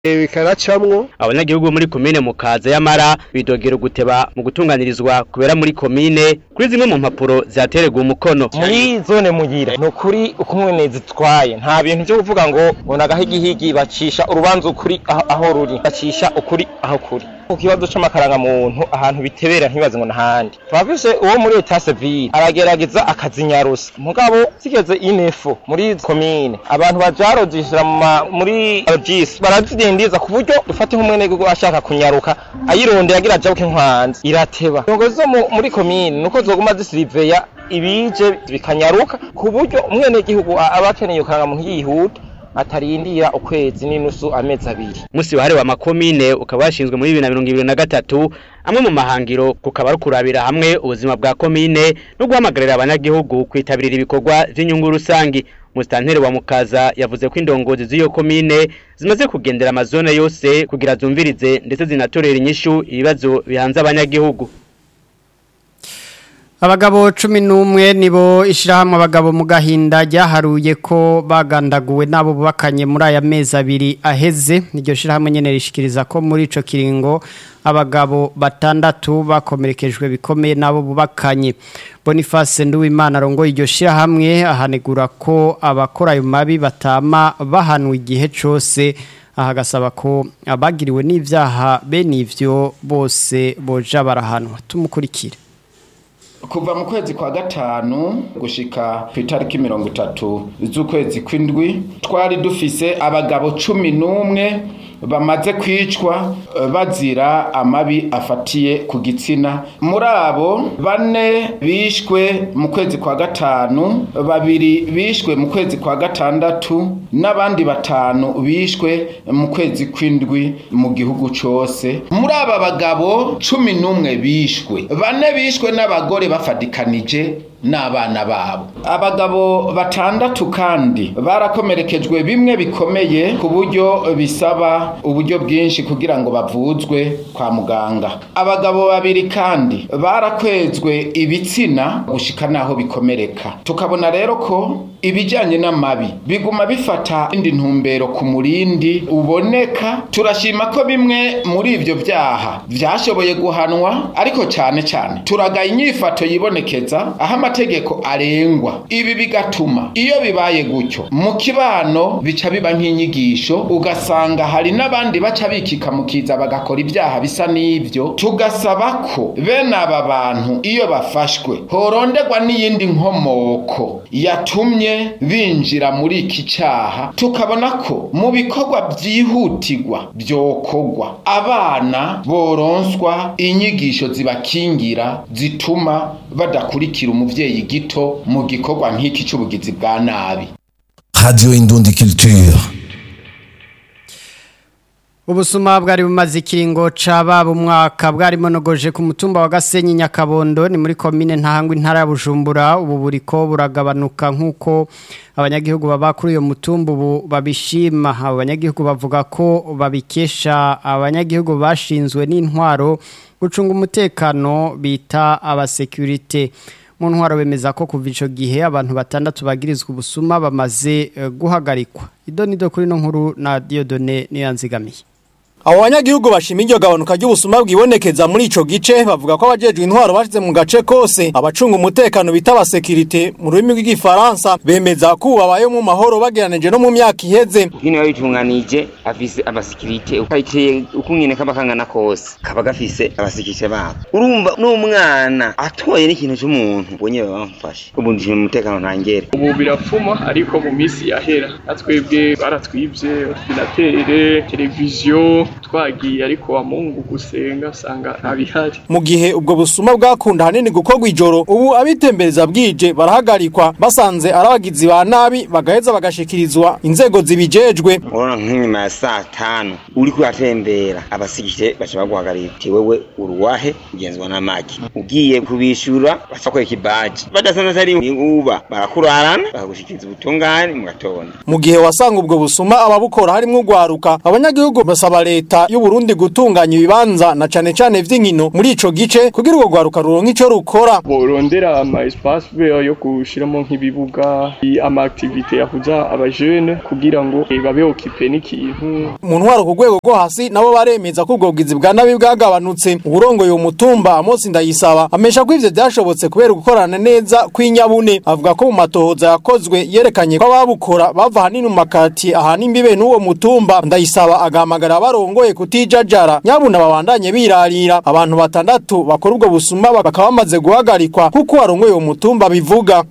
bikaracamwo abanyagihugu muri komine mukaza y'amara bidogera guteba mu gutunganirizwa kubera muri komine kuri zimwe mu mpapuro zatererwa umukono muri zone mugira ni ukuri uko umwene zitwaye nta bintu byo kuvuga ngo ngo nagahigihigi bacisha urubanza ukuri aho, aho ruri bacisha ukuri aho kuri ku kibazo c'amakaranga muntu ahantu bitebera ntibaze ngo nahandi turafise uwo muri leta civile aragerageza akazinyarusa mugabo zigeze inefu muri komine abantu bajarojishira muri RGS barazidindiza ku buryo dufate nk'umwene gihugu ashaka kunyaruka ayirondera agira ajabuke nkwanze irateba ingozi zo mu- muri komine nuko zoguma zisiriveya ibije bikanyaruka ku buryo umwene gihugu aba akeneye ukaranga muntu yihuta atarindira ukwezi n'inusu amezi abiri musi wahariwe amakomine ukaba washinzwe muri bibiri na mirongo ibiri na gatatu amwe mu mahangiro kukaba ari kurabira hamwe ubuzima bwa komine no guhamagarira abanyagihugu kwitabirira ibikorwa vy'inyungu rusangi musitanteri wa mukaza yavuze ko indongozi z'iyo komine zimaze kugendera amazone yose kugira zumvirize ndetse zinatorera inyishu ibibazo bihanze abanyagihugu Abagabo cumi n'umwe nibo ishirahamwe abagabo mu gahinda ryaharuye ko bagandaguwe nabo bubakanye muri aya mezi abiri aheze iryo shirahamwe nyene rishikiriza ko muri ico kiringo abagabo batandatu bakomerekejwe bikomeye nabo bubakanye Boniface Nduwimana arongoye iryo shirahamwe ahanegura ko abakora ayo mabi batama bahanwa igihe cose aha agasaba ko abagiriwe n'ivyaha bene ivyo bose boja barahanwa tumukurikire kuva mu kwezi kwa gatanu gushika ku itariki mirongo itatu z'ukwezi kw'indwi twari dufise abagabo cumi n'umwe bamaze kwicwa eh, bazira amabi afatiye ku gitsina muri abo bane bishwe mu kwezi kwa gatanu babiri bishwe mu kwezi kwa gatandatu n'abandi batanu bishwe mu kwezi kw'indwi mu gihugu cose muri aba bagabo cumi n'umwe bishwe bane bishwe n'abagore bafadikanije n'abana babo abagabo batandatu kandi barakomerekejwe bimwe bikomeye ku buryo bisaba uburyo bwinshi kugira ngo bavuzwe kwa muganga abagabo babiri kandi barakwezwe ibitsina gushika naho bikomereka tukabona rero ko ibijyanye n'amabi biguma bifata indi ntumbero ku murindi uboneka turashima ko bimwe muri ibyo byaha byashoboye guhanwa ariko cyane cyane turagaye inyifato yibonekeza aho amategeko arengwa ibi bigatuma iyo bibaye gutyo mu kibano bica biba nk'inyigisho ugasanga hari n'abandi baca bikika mu kiza bagakora ibyaha bisa n'ibyo tugasaba ko bene aba bantu iyo bafashwe horonderwa n'iyindi nkomoko yatumye binjira muri iki cyaha tukabona ko mu bikorwa byihutirwa byokorwa abana boronswa inyigisho zibakingira zituma badakurikira umuvyeyi gito mu gikorwa nk'iki c'ubugizi bwa nabi Radio Indundi Culture. Ubusuma bwari bumaze ikiringo cababa umwaka bwari monogoje ku mutumba wa Gasenyi Nyakabondo ni muri commune ntahangwa intara ya Bujumbura ubu buriko buragabanuka nkuko abanyagihugu baba kuri uyo mutumba ubu babishima abo banyagihugu bavuga ko babikesha abanyagihugu bashinzwe n'intwaro gucunga umutekano bita abasekurite mu ntwaro bemeza ko kuva ico gihe abantu batandatu bagirizwa ubusuma bamaze eh, guhagarikwa idonido kuri no nkuru na Diodone niyanzigamiye Abo banyagihugu bashima iryo gabanuka ry'ubusuma bwibonekeza muri ico gice bavuga ko abajejwe intwaro bashize mu gace kose abacunga umutekano bita abasekirite mu rurimi rw'igifaransa bemeza ko ubu babayeho mu mahoro bageranije no mu myaka iheze hino yabitunganije afise abasikirite kayiteye uko nyene kaba kangana kose kaba gafise abasikirite babo urumva n'umwana atoye n'ikintu c'umuntu ubonye baba bamufashe ubu ndishima umutekano ntangere ubu birapfuma ariko mu minsi yahera natwebwe baratwibye ordinatere televiziyo twagiye ariko wa mungu gusenga usanga ntabihari mu gihe ubwo busuma bwakunda hanini gukorwa ijoro ubu abitembereza bwije barahagarikwa basanze ari abagizi ba nabi bagaheza bagashikirizwa inzego zibijejwe urabona nk'inyuma ya saa tanu uri kuhatembera abasikirite baca baguhagarira uti wewe uruwahe ugenzwa n'amagi ugiye kubishura baca kwereka ibaji badasanze atari uba barakurarana bakagushikiriza ubutungane mu gatondo mu gihe wasanga ubwo busuma ababukora harimo urwaruka abanyagihugu basaba leta leta y'u Burundi gutunganya ibibanza na cane cane vy'inkino muri ico gice kugira urwo rwaruka ruronke ico rukora borondera ama espace vert yo gushiramo nk'ibibuga ama activité yahuza abajene kugira ngo eh, babe occupé n'ikintu mu ntwaro ku rwego rwo hasi nabo baremeza ko ubwo bwizi bwa nabi bwagabanutse uburongoye umutumba Amos Ndayisaba amesha ko ivyo vyashobotse kubera gukorana neza kw'inyabune avuga ko mu matohoza yakozwe yerekanye ko ababukora bava hanini mu makati ahana imbibe n'uwo mutumba Ndayisaba agahamagara abarongoye kutijajara nyabuna babandanye birarira abantu batandatu bakora ubwo busuma bakaba bamaze guhagarikwa kuko warongoye uwo mutumba bivuga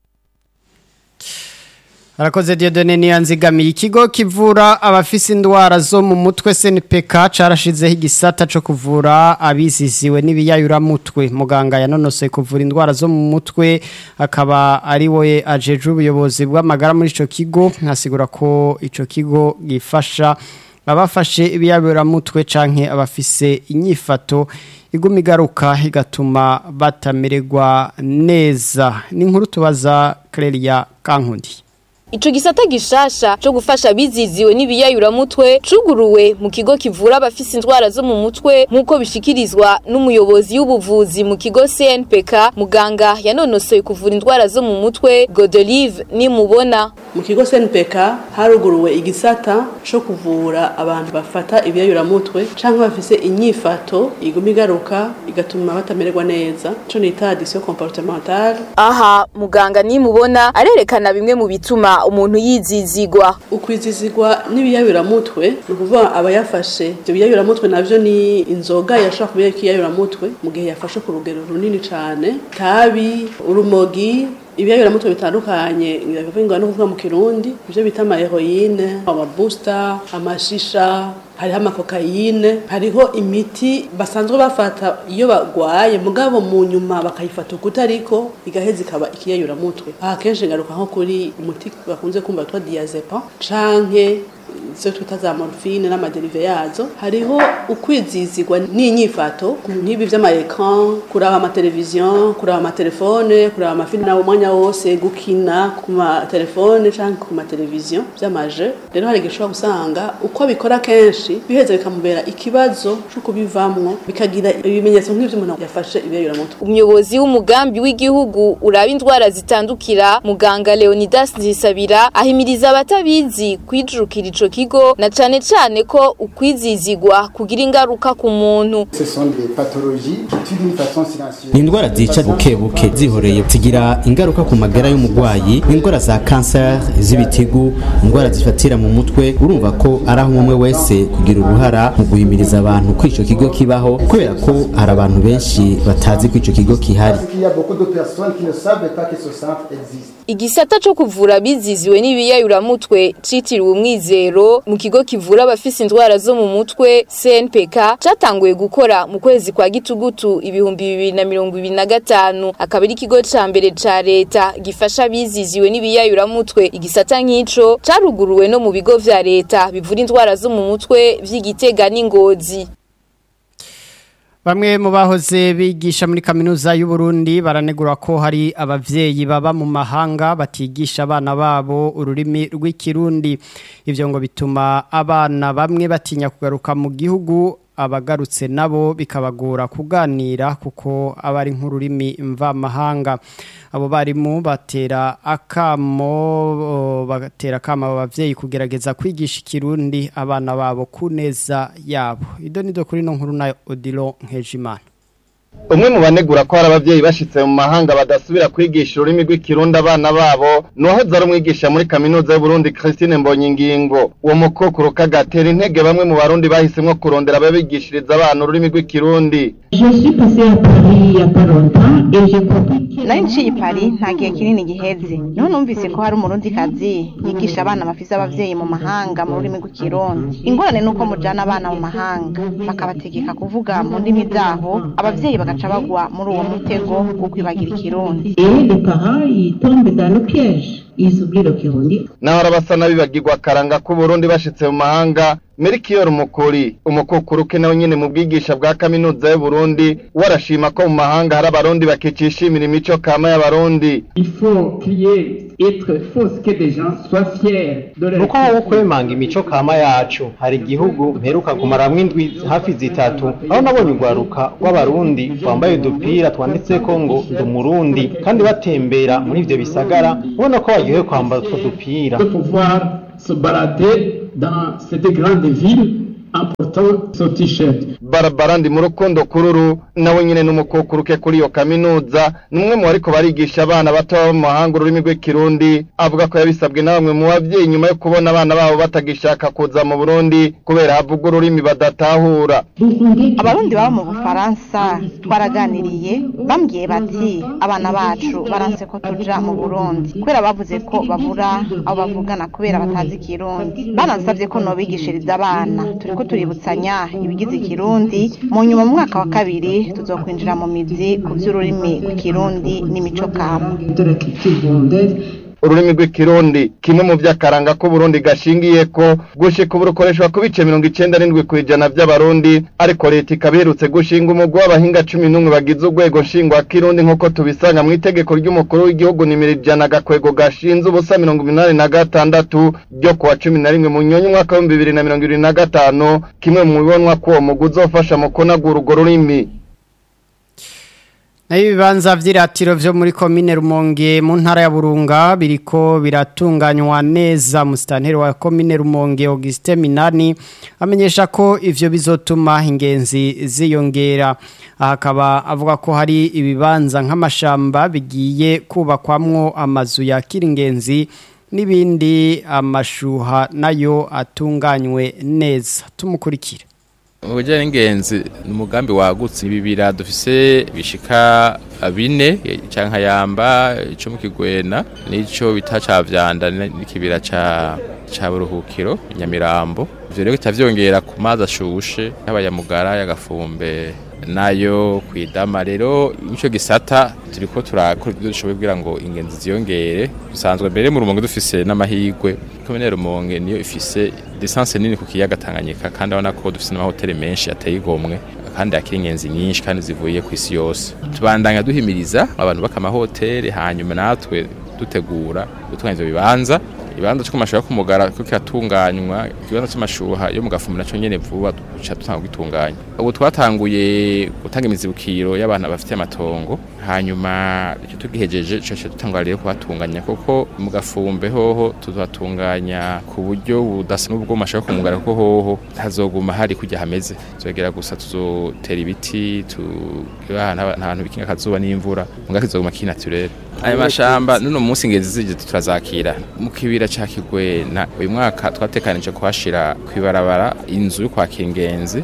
Arakoze Dieudonne Niyanzigamiye ikigo kivura abafise indwara zo mu mutwe SNPK carashizeho igisata co kuvura abiziziwe n'ibiyayura mutwe muganga yanonosoye kuvura indwara zo mu mutwe akaba ari we ajeje ubuyobozi bw'amagara muri ico kigo nkasigura ko ico kigo gifasha abafashe ibiyayura mutwe canke abafise inyifato iguma igaruka igatuma batamererwa neza ni inkuru tubaza Clelia Kankundi Ico gisata gishasha cyo gufasha biziziwe n'ibiyayuramutwe cuguruwe mu kigo kivura abafise indwara zo mu mutwe nk'uko bishikirizwa n'umuyobozi w'ubuvuzi mu kigo CNPK muganga yanonosoye kuvura indwara zo mu mutwe Godelive nimubona mu kigo CNPK haruguruwe igisata cyo kuvura abantu bafata ibiyayuramutwe cyangwa bafise inyifato iguma igaruka igatuma batamererwa neza cyo nita addiction comportementale aha muganga nimubona arerekana bimwe mu bituma umuntu yizizigwa ukwizizigwa n'ibiyayuramutwe ni ukuvuga aba yafashe ibyo biyayuramutwe navyo ni inzoga yashobora kuba ikiyayuramutwe mu gihe yafashe ku rugero runini cyane tabi urumogi ibiyayuramutwe bitandukanye bivuga no kuvuga mu kirundi ibyo bita amaheroyine amabusta amashisha hariho amakokayine hariho imiti basanzwe bafata iyo bagwaye mugabo mu nyuma bakayifata ukuta ariko igaheza ikaba ikiyayuramutwe aha kenshi ngaruka nko kuri umuti bakunze kumva twa diazepam canke izo twita za morphine n'amaderive yazo hariho ukwizizigwa n'inyifato nk'ibi vy'amaekran kuraba amateleviziyo kuraba amatelefone kuraba amafilime nawe umwanya wose gukina ku matelefone canke ku mateleviziyo vy'amaje rero hari gishobora gusanga uko bikora kenshi biheza bikamubera ikibazo co kubivamwo bikagira ibimenyetso nk'ivyo umuntu yafashe ibiyayuramutwe umuyobozi w'umugambi w'igihugu uraba indwara zitandukira muganga Leonidas Nzisabira ahimiriza abatabizi kwijurukira ico kigo na cane cane ko ukwizizigwa kugira ingaruka ku muntu ni indwara zica buke buke zihoreye zigira ingaruka ku magara y'umurwayi indwara za kanseri z'ibitigu indwara zifatira mu mutwe urumva ko ari aho umwe wese kugira uruhara mu guhimiriza abantu ko ico kigo kibaho kubera ko hari abantu benshi batazi ko ico kigo kihari igisata co kuvura biziziwe n'ibiyayuramutwe citiriwe umwizero mu kigo kivura abafise indwara zo mu mutwe CNPK catanguye gukora mu kwezi kwa gitugutu ibihumbi bibiri na mirongo ibiri na gatanu akaba ari ikigo ca mbere ca leta gifasha abiziziwe n'ibiyayuramutwe igisata nk'ico caruguruwe no mu bigo vya leta bivura indwara zo mu mutwe vy'igitega n'ingozi Bamwe mu bahoze bigisha muri kaminuza y'u Burundi baranegura ko hari abavyeyi baba mu mahanga batigisha abana babo ururimi rw'ikirundi ivyo ngo bituma abana bamwe batinya kugaruka mu gihugu abagarutse nabo bikabagora kuganira kuko aba ari nk'ururimi mvamahanga abo barimu batera akamo batera akamo abavyeyi kugerageza kwigisha ikirundi abana babo kuneza yabo ido nido kuri no nkuru na Odilo Nkejimana umwe mu banegura ko hari abavyeyi bashitse mu mahanga badasubira kwigisha ururimi rw'ikirundi abana babo nuwahoze ari umwigisha muri kaminuza y'uburundi christine mbonyingingo uwo mukokuru kagatera intege bamwe mu barundi bahisemwo kurondera ababigishiriza abana ururimi rw'ikirundi nari nciye i Paris nta gihe kinini giheze niho numvise ko hari umurundi kazi yigisha abana bafise abavyeyi mu mahanga mu rurimi rw'ikirundi ingorane ni uko mujana abana mu mahanga bakabategeka kuvuga mu ndimi zaho abavyeyi bagaca bagwa muri uwo mutego wo kwibagira ikirundi naho arabasa n'abibagirwa akaranga k'uburundi bashitse mu mahanga Melchior Mukori umukukuruke nawe nyene mu bwigisha bwa kaminuza y'u Burundi warashima ko mu mahanga hari abarundi bakicishimira imico kama y'abarundi Il faut crier, être fausse que des gens soient fiers de leur nuko wowe kwemanga imico kama yacu hari igihugu mperuka kumaramwo indwi hafi zitatu aho nabonye urwaruka rw'abarundi rwambaye udupira twanditseko ngo ndi umurundi kandi batembera muri ivyo bisagara ubona ko baryohewe kwambara utwo dupira de pouvoir se balader dans cette grande ville en portant son t-shirt. Barbara ndi mu rukundo kururu nawe nyene n'umukukuruke kuri iyo kaminuza numwe mu bariko barigisha abana bato baba mu mahanga ururimi rw'ikirundi avuga ko yabisabwe na bamwe mu bavyeyi nyuma yo kubona abana babo batagishaka kuza mu Burundi kubera havuga ururimi badatahura abarundi baba mu bufaransa twaraganiriye bambwiye bati abana bacu baranse ko tuja mu burundi kubera bavuze ko babura abo bavugana kubera batazi ikirundi banansabye ko nobigishiriza abana turiko tuributsanya ibigize ikirundi mu nyuma mu mwaka wa kabiri tuzokwinjira mu mizi ku vy'ururimi rw'ikirundi n'imico kama ururimi rw'ikirundi kimwe mu vy'akaranga ko Burundi gashingiye ko gushika ubu rukoreshwa ku bice mirongo icenda n'indwi kw'ijana vy'abarundi ariko leta ikaba iherutse gushinga umugwi w'abahinga cumi n'umwe bagize urwego nshingwa kirundi nk'uko tubisanga mu itegeko ry'umukuru w'igihugu nimero ijana agakwego gashinze ubusa mirongo umunani na gatandatu ryo kuwa cumi na rimwe mu nyonyi umwaka w'ibihumbi bibiri na mirongo ibiri na gatanu kimwe mu bibonwa ko uwo mugwi uzofasha mu kunagura urwo rurimi nayo ibibanza vy'iratiro vyo muri komine Rumonge mu ntara ya Burunga biriko biratunganywa neza musitanteri wa komine Rumonge Auguste Minani amenyesha ko ivyo bizotuma ingenzi ziyongera akaba avuga ko hari ibibanza nk'amashamba bigiye kubakwamwo amazu ya kiringenzi n'ibindi amashuha nayo atunganywe neza tumukurikire Ubujya n'ingenzi ni umugambi wagutse ibibira dufise bishika bine canka yamba ico mu kigwena nico bita ca vyanda n'ikibira ca ca buruhukiro nyamirambo ivyo rero bitavyongera ku mazi ashushe y'abayamugara y'agafumbe nayo kwidama rero ico gisata turiko turakora ibyo dushoboye kugira ngo ingenzi ziyongere dusanzwe mbere mu rumonge dufise n'amahigwe komine rumonge niyo ifise distance nini ku kiyaga Tanganyika kandi abona ko dufise n'amahoteli menshi ateye igomwe kandi akiri ingenzi nyinshi kandi zivuye ku isi yose tubandanya duhimiriza abantu bakamahoteli hanyuma natwe dutegura gutunganya ivyo bibanza ibanza cyo kumashuha kumugara ko kiratunganywa ikibanza cy'amashuha yo mu gafumu naco nyene vuba duca dutanga gitunganya ubu twatanguye gutanga imizibukiro y'abantu bafite amatongo hanyuma icyo tugihejeje cyo dutangwa rero kuhatunganya kuko mu gafumbe hoho tuzatunganya ku buryo budasa n'ubwo mashuha kumugara kuko hoho hazoguma hari kujya hameze zogera gusa tuzotera ibiti tu ahantu bikinga akazuba n'imvura mugaka kizoguma kinaturere ayo mashamba nuno munsi ngezi zije turazakira mu kibira ca kigwena uyu mwaka twatekanije kuhashira kwibarabara inzu yo kwakira ingenzi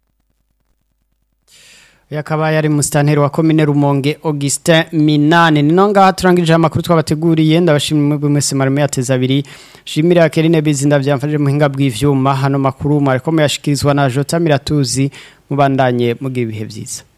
yakaba yari musitanteri wa komine Rumonge Augustin Minane nino ngaha turangije amakuru twabateguriye ndabashimira mwebwe mwese marimo yateza abiri shimira Kerine Bizinda byamfashije mu hinga bw'ivyuma hano makuru mariko muyashikirizwa na Jota Miratuzi mubandanye mugira ibihe byiza